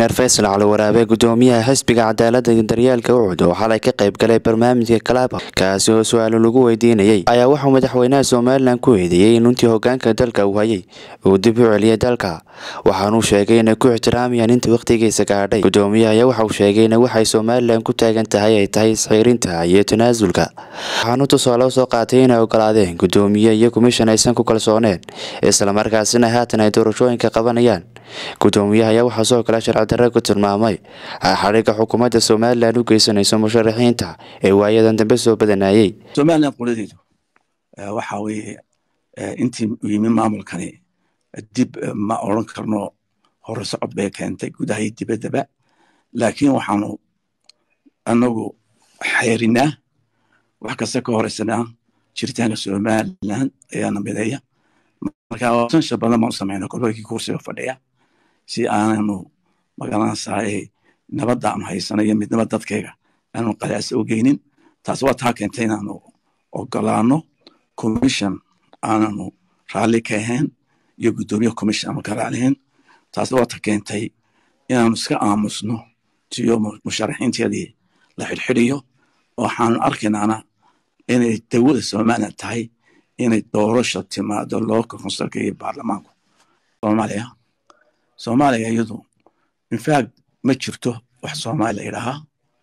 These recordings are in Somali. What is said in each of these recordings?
reer faysal cali waraabe gudoomiyaha xisbiga cadaalada iyo daryeelka ucud oo xalay ka qayb galay barnaamijka kalaaba kaasi oo su-aalo lagu weydiinayay ayaa waxuu madaxweynaha somalilan ku eedeeyey in intii hogaanka dalka uu hayay uu dib u celiyay dalka waxaanuu sheegay inay ku ixtiraamayaan inta wakhtigiisa gaadhay gudoomiyaha ayaa waxauu sheegay in waxay somalilan ku taagan tahay ay tahay isxiirinta iyo tanaasulka waxaanuu tusaale usoo qaatay inay ogolaadeen gudoomiye iyo komishan aysan ku kalsooneen islamarkaasina haatan ay doorashooyinka qabanayaan gudoomiyaha ayaa waxaa sidoo kale sharci darre ku tilmaamay xadhigga xukuumadda somalilan u geysanayso musharaxiinta ee waayadan dambe soo badanayey somalilan qoladeedu waxa weeye intii u yimi maamulkani dib ma odran karno hore socod bay keentay gudaha iyo dibaddaba laakiin waxaanu anagu xeerinaa wax kasta ka horeysanaa jiritaanka somalilan ayaana mideeya marka sansha badan baanu samayna gobolkii kursiga fadhiya si aananu magaranaysaay nabadda aanu haysano iyo midnimo dadkayga aanu qadaasa u geynin taas waa taa keentay inaanu ogolaano commission aananu raalli ka ahayn iyo guddoomiye commission aanu ka raalihayn taas waa ta keentay inaanu iska aamusno tiyo musharaxiinteedii la xidhxidhiyo waxaanu arkaynaana inay dawada somalilan tahay inay doorasha timaado local consulka iyo baarlamaanku soomaaliya soomaaliya iyadu infact ma jirto wax soomaali la yidhaahaa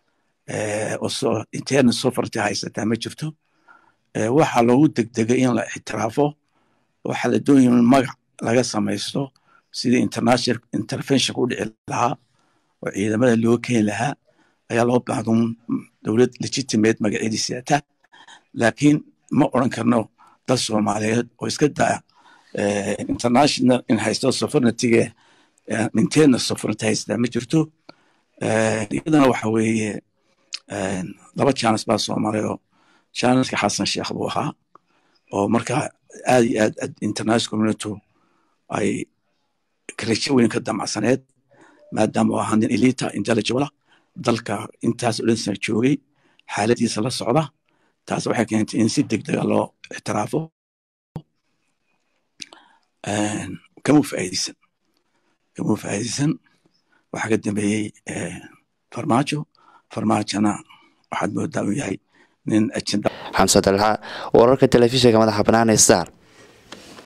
oo internet sofarty haysataa ma jirto waxaa loogu degdegay in la ixtiraafo waxaa la doonaya in magac laga samaysto sidii international interventionka u dhici lahaa oo ciidamada loo keeni lahaa ayaa loo baahda un dowlad legitimate magacyadii siata laakiin ma odran karno dal soomaaliyeed oo iska daa international in haysto sovereigntyga inteena sovereignty haystaa ma jirto iyadana waxa weeye laba jaanis baa soomaaliya oo jaaniska xasan sheekh buu ahaa oo marka aad iyo aad international community ay karajo weyn ka damacsaneed maadaama uu ahaa nin elita intelligibla dalka intaas oo dhan sana joogay xaaladiisa la socda taas waxay keentay in si degdega loo ixtiraafo kama faa'iideysan kama faa'iideysan waxaa ka dambeeyey farmaajo farmaajona waxaad moodaa uu yahay nin ajenda xamse dalxa wararka telefishinka madaxa banaana star